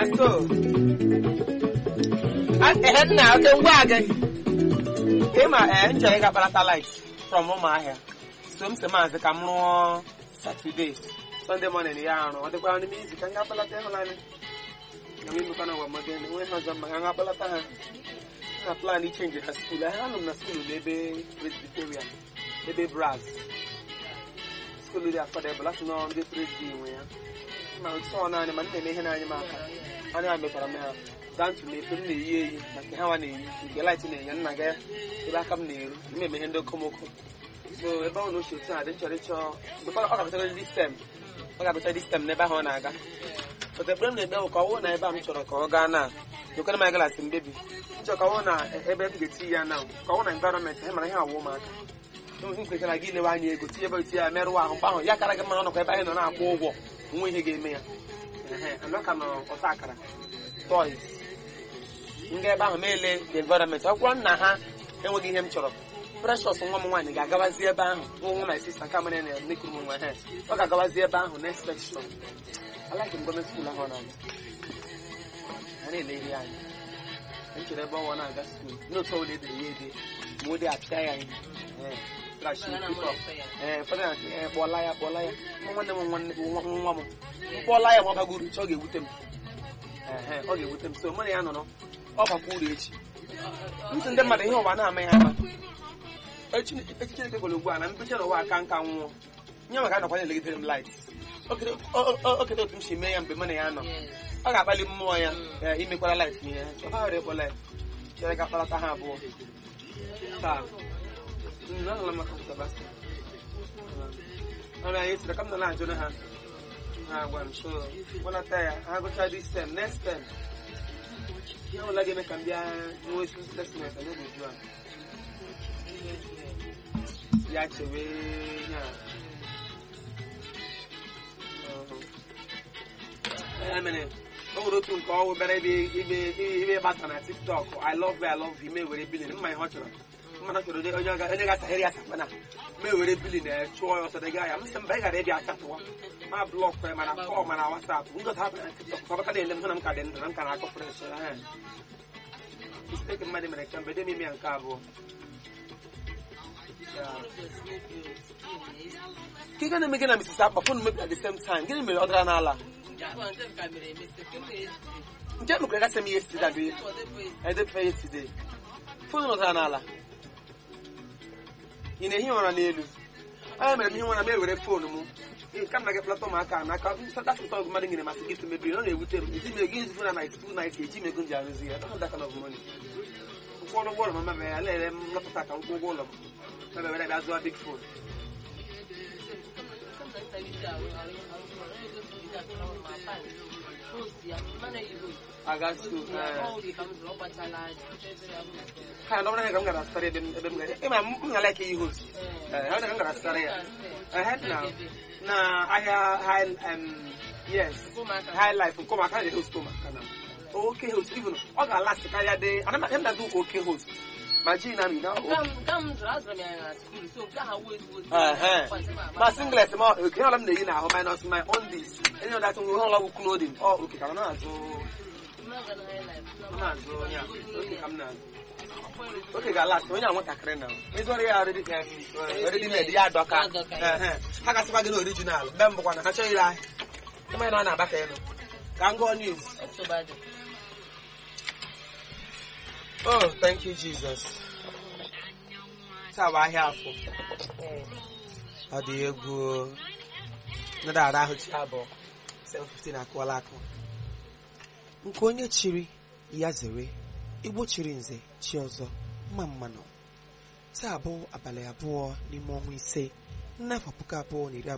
so ehe nna oke ngwa gị ịma ee nchọ ịga kparata light from ụmụahịa so m si maazị ka m rụọ satọde sọnde mọnin ya arụ ọ dịkwara n'ime izu ka m ga kpalata ịhụnanya na m emekwana ụwa mmadụ enwe ha ọzọ mma ka m ga kpalata ha na plan ichenji ha skuul ha nọ m na skuul n'ebe presbyterian ebe braz skuul dị afọdebụl asị nọ ndị presby nwe ya ma otu ọ naanị ma m na-eme ihe na-anyị m aka anya ha mekwara m ha dantu na-efe m na-eyi eyi na nke ha nwa na-eyi nke light na-enye nna ga ebe aka m na-eru m eme ihe ndị okomoko so ebe ọ na ochie otu a dị nchọrọ ịchọ mgbe ọ ga-abụcha dị stem ọ ga-abụcha dị stem n'ebe ahụ ọ na-aga pụta ekpere m na-ekpe bụ ka ọ wụ na ebe a m chọrọ ka ọ gaa na nyekwere m galasị mbebi nchọ ka ọ wụ na ebe m ga-eti ya na ka ọ wụ na environment ha mara ihe awụ ụmụaka nkwekara gị lewe anya ego tinye ebe eti ya merụwa ahụ mgbe ahụ ya kara gị mma ọnọkwa ebe anyị nọ na-akwụ ụgwọ onwe ihe ga-eme ya anaka nọ ọta akara toys nga ebe ahụ meele the environment ọkwụkwọ nna ha enweghị ihe m chọrọ precious nwa m nwaanyị ga-agabazi ebe ahụ nwa my sister nke amara na nekuru m nwa ha ọ ga-agabazi ebe ahụ na inspection alaghị m gọọmenti skuul ahụ ọ na-aga ha na-ele ihe anya m chere ebe ọnwa na-aga skuul n'otu ọbụla edere ya ede ma o de apịa ya ihe ee ụfọdụ na-asị ee kpọọla ya kpọọla ya nwanne m nwanne nwa m mkpọọla ya ma ọ bagoro uche ọ ga-ewute m ee ọ ga-ewute m so mụ na ya nọrọ ọ bakwa uru echi ntị ndị mmadụ ihe ụwa na-ama ya ama echi Chineke gwere ugbu a na mbiche n'ụwa aka nka nwụọ nye maka anọkwa na-elegidere m light okete otu m si mee ya mgbe mụ na ya nọ ọ ga-akpali mmụọ ya imekwara light ihe ọ ghara ịkpọ light chere ka kparata ha abụọ taa anụla maka Sebastian ọrịa anyị sịrị ka m nọ na-ajụ ha ha gwa m so kpọlata ya ha gụcha this term next term ihe ọbụla ga-eme ka m bịa nwee isi testament anyị ga-eju a ya chewe ya ya mere o nwere otu nke ọwụ bịara ibe gbasa na tiktok i love you i love you me were bilin mma ihe ọ chọrọ mmadụ chọrọ onye ga-asahịrị ya sapana ma ewere bilin chụọ ya ọsọ dịga ya m sị mba ị gara ịbịa achatụwa ma blọk ya mana kọl mana wasapụ ngozi hapụ na tiktok ọbaka na-ele m hụ na m ka dị ndụ na m ka na-akọ fresh mistake mmadụ mere kemgbe dị n'ime ya nke abụọ ka ị ga na-eme gị na Mrs. Akpa fon mebi at the same time gịnị mere ọ dara n'ala nje mekwere gasị m yesterday abi edefe yesterday fon nọtara n'ala ị na-ehi ụra n'elu anya mere m ihe nwara m ewere foonu m ka m na gị plata ụmụaka n'aka dasụta ọgụ mmadụ nyere masị gị mebiri ọ na-ewute m ezi mego izu na night two night eji mego m ji arụzi ya dọkọta kind of money ụgwọ ụgwọ ụlọ m mebe ya lere m lọpụta ka nkwụ ụgwọ ụlọ m mebere bịa zụọ big phone aga school ha na ọbụrụ ka m gara asara ebe ebe m gara ịma m na like ihe host ee ọ ka m gara asara ya ehe na na ahịa high um, yes high life nke ụmụaka na host ụmụaka na oke host even ọ ga-alasị karịa dị ana m na-azụ ụka oke host ma ji na mi na ma singlet ma oke ọla m na-eyi n'ahụ minus my own this enye ọdatụ nwe ihe ọla bụ clothing ọ oke ka m na-azụ na-azụ ya oke ka m na-azụ oge ga-alasị onye a nwatakịrị na ịzụrụ ya redimed ya adọka ha gasịkwa gị na orijinal mgbe mbụkwa na ha chọghị ire ahịa ịmanya na ọ na-agba ka elu ka m gụọ news oh thank you jesus taa bụ ahịa afọ ọ dị egwu nada ara ahụ chi abụọ 715 akụọla akụ nke onye chiri ya zere igbo chiri nze chi ọzọ mma mmanụ taa bụ abalị abụọ n'ime ọnwa ise n'afọ puku abụọ na iri